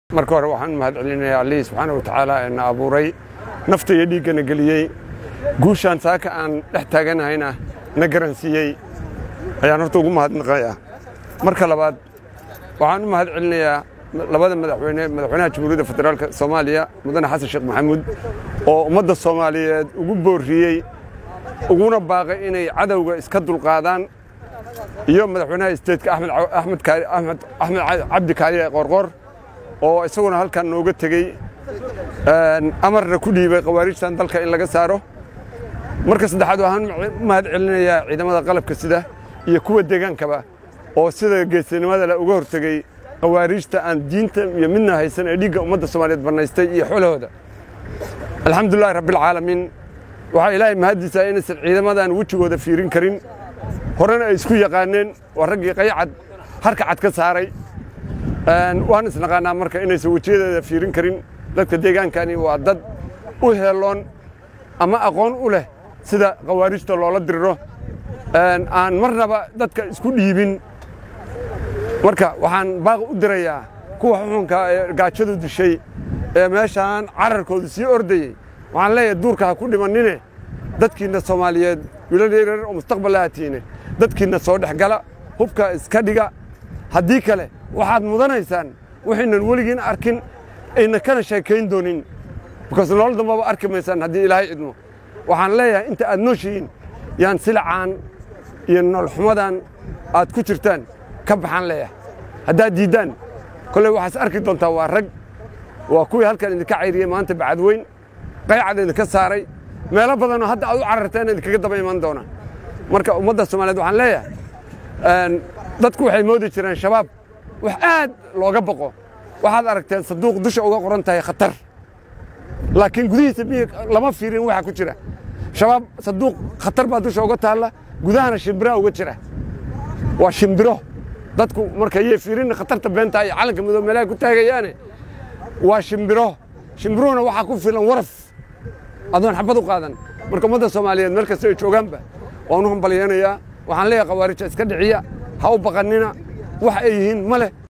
marka hore waxaan mahad celinayaa allihii subxaana wa tacaala ee na abuuray nafta iyo dhiiggana geliyey guushaan saaka aan dhex taaganahayna na garansiiyey ayaan horta ugu mahadnaqayaa marka labaad waxaan u mahad celinayaa labada madaxweyne madaxweynaha jamhuuriyadda federaalk soomaaliya mudane xasan sheekh maxamuud oo ummadda soomaaliyeed ugu boorriyey uguna baaqay inay cadowga iska dulqaadaan iyo madaxweynaha isteedka axmed cabdi kaariye qoorqoor oo isaguna halkan nooga tegey amarna ku dhiibay khawaarijtan dalka in laga saaro marka saddexaad waxaan u mahad celinayaa ciidamada qalabka sida iyo kuwa deegaankaba oo sida geesinimada le uga hortegey khawaarijta aan diinta iyo midna haysan ee dhiigga ummadda soomaaliyeed bannaystay iyo xolahooda alxamdulilahi rabbialcaalamiin waxaa ilaahay mahaddiisaa inaysan ciidamadan wejigooda fiirin karin horena ay isku yaqaaneen waa raggii qaycad harka cad ka saaray waan isnaqaanaa marka inaysan wejiyadeeda fiirin karin dadka deegaankani waa dad u heeloon ama aqoon u leh sida khawaarijta loola diriro aan marnaba dadka isku dhiibin marka waxaan baaq u dirayaa kuwa xuxunka ee gaajadu dishay ee meeshaan cararkoodu sii ordayey waxaan leeyahay duurka ha ku dhimannine dadkiinna soomaaliyeed wiilal yaryar oo mustaqbal lahatiine dadkiinna soo dhex gala hubka iska dhiga haddii kale waxaad mudanaysaan waxaynan weligiin arkin ayna kana sheekayn doonin bikaas nolol dambaba arki maysaan haddii ilaahay idmo waxaan leeyahay inta aad nooshihiin yaan silacaan iyo nololxumadan aad ku jirtaan ka baxaan leeyahay haddaad diiddaan kolley waxaas arki doontaa waa rag waa kuwii halkan idinka cayriyey maanta bacadweyn qaycad idinka saaray meelo badanoo hadda aad u cararteen idinkaga daba iman doona marka ummadda soomaaliyeed waxaan leeyahay dadku waxay moodi jireen shabaab wax aad looga boqo waxaad aragteen sanduuq dusha uga qoran tahay khatar laakiin gudihiisa miyi lama fiirin waxa ku jira shabaab sanduuq khatar baa dusha uga taalla gudahana shimbira uga jira waa shimbiro dadku marka yay fiirin khatarta beenta iyo calanka midoo meelaha ku taagayaane waa shimbiro shimbiruhuna waxaa ku filan waraf adoon xabad u qaadan marka ummadda soomaaliyeed meel kasta ay joogaanba waan u hambalyeenayaa waxaan leeyahay khawaarija iska dhiciya ha u baqannina wax ay yihiin ma leh